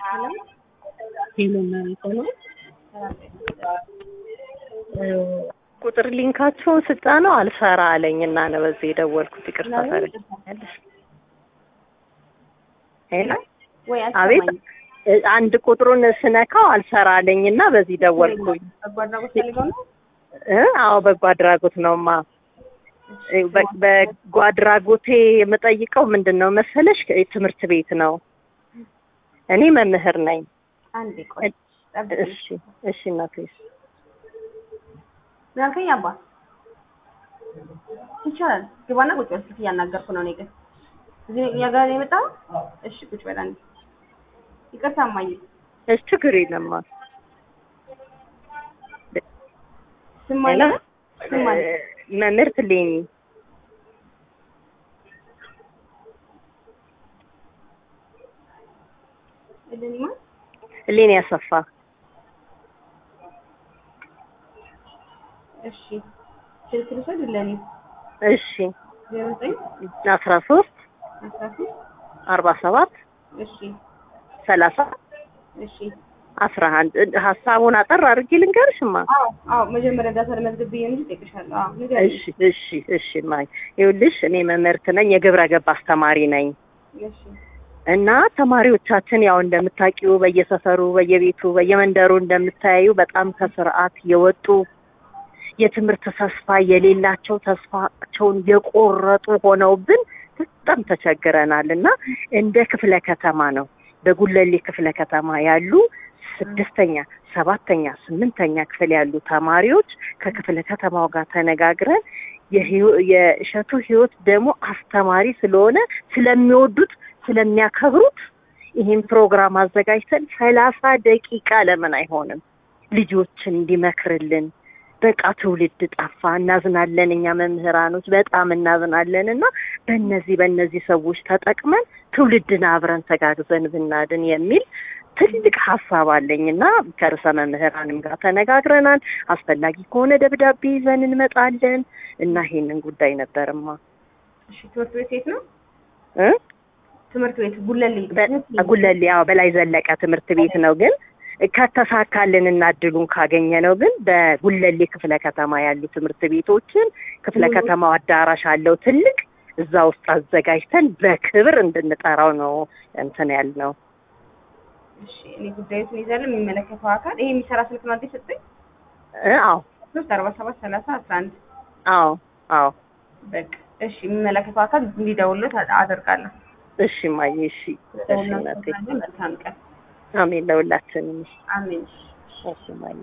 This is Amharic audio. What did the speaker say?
ቁጥር ሊንካቸውን ስጫ ነው አልሰራ አለኝ እና ነው በዚህ የደወልኩት። ይቅርታ ታደርጊኛለሽ? ሄሎ ወይ አቤት። አንድ ቁጥሩን ስነካው አልሰራ አለኝ እና በዚህ ደወልኩኝ። በጎ አድራጎት ፈልገው ነው? እ አዎ በጎ አድራጎት ነውማ። በ- በጎ አድራጎቴ የምጠይቀው ምንድን ነው መሰለሽ ትምህርት ቤት ነው። እኔ መምህር ነኝ። አንዴ ቆይ ጠብቂ። እሺ እሺ እናቴ ምን አልከኝ አባ? ይቻላል። ግባና ቁጭ በል። ስልክ እያናገርኩ ነው እኔ ግን እዚህ እኛ ጋር ነው የመጣው። እሺ ቁጭ በል አንዴ። ይቅርታ እማዬ። እሺ ችግር የለማ ስም ማን ነው? ስም ማን ነው? መምህርት ሌኒ እልልማ ሌኒ ያሰፋ እሺ ስልክ ልውሰድ ለኔ እሺ ዜሮ ዘጠኝ አስራ ሶስት አስራ ሶስት አርባ ሰባት እሺ ሰላሳ እሺ አስራ አንድ ሀሳቡን አጠር አድርጌ ልንገርሽማ አዎ አዎ መጀመሪያ ዳታ ለመዝገብ ብዬ እንጂ እጠይቅሻለሁ። አዎ ንገሪኝ። እሺ እሺ እሺ ማይ ይኸውልሽ እኔ መምህርት ነኝ የግብረ ገብ አስተማሪ ነኝ እሺ እና ተማሪዎቻችን ያው እንደምታውቂው በየሰፈሩ በየቤቱ በየመንደሩ እንደምታያዩ በጣም ከስርዓት የወጡ የትምህርት ተስፋ የሌላቸው ተስፋቸውን የቆረጡ ሆነውብን በጣም ተቸግረናል እና እንደ ክፍለ ከተማ ነው በጉለሌ ክፍለ ከተማ ያሉ ስድስተኛ ሰባተኛ ስምንተኛ ክፍል ያሉ ተማሪዎች ከክፍለ ከተማው ጋር ተነጋግረን የህይወ- የእሸቱ ህይወት ደግሞ አስተማሪ ስለሆነ ስለሚወዱት ስለሚያከብሩት ይህን ፕሮግራም አዘጋጅተን ሰላሳ ደቂቃ ለምን አይሆንም ልጆችን እንዲመክርልን በቃ ትውልድ ጠፋ እናዝናለን እኛ መምህራኖች በጣም እናዝናለን እና በእነዚህ በእነዚህ ሰዎች ተጠቅመን ትውልድን አብረን ተጋግዘን ብናድን የሚል ትልቅ ሀሳብ አለኝ እና ከርዕሰ መምህራንም ጋር ተነጋግረናል አስፈላጊ ከሆነ ደብዳቤ ይዘን እንመጣለን እና ይሄንን ጉዳይ ነበርማ እሺ ትምህርት ቤት የት ነው? እ ትምህርት ቤት ጉለሌ በ- ጉለሌ ያው በላይ ዘለቀ ትምህርት ቤት ነው ግን ከተሳካልን እና እድሉን ካገኘ ነው ግን በጉለሌ ክፍለ ከተማ ያሉ ትምህርት ቤቶችን ክፍለ ከተማው አዳራሽ አለው ትልቅ እዛ ውስጥ አዘጋጅተን በክብር እንድንጠራው ነው እንትን ያልነው። እሺ እኔ ጉዳዩን ይዛለን የሚመለከተው አካል ይሄ የሚሰራ ስልክ ነው አዲስ ሰጠኝ እ አዎ ሶስት አርባ ሰባት ሰላሳ አስራ አንድ አዎ አዎ በቃ እሺ የሚመለከተው አካል እንዲደውልለት አደርጋለሁ። እሺ ማየ እሺ እሺ እናቴ መልካም ቀን። አሜን ለሁላችንም አሜን። እሺ ማየ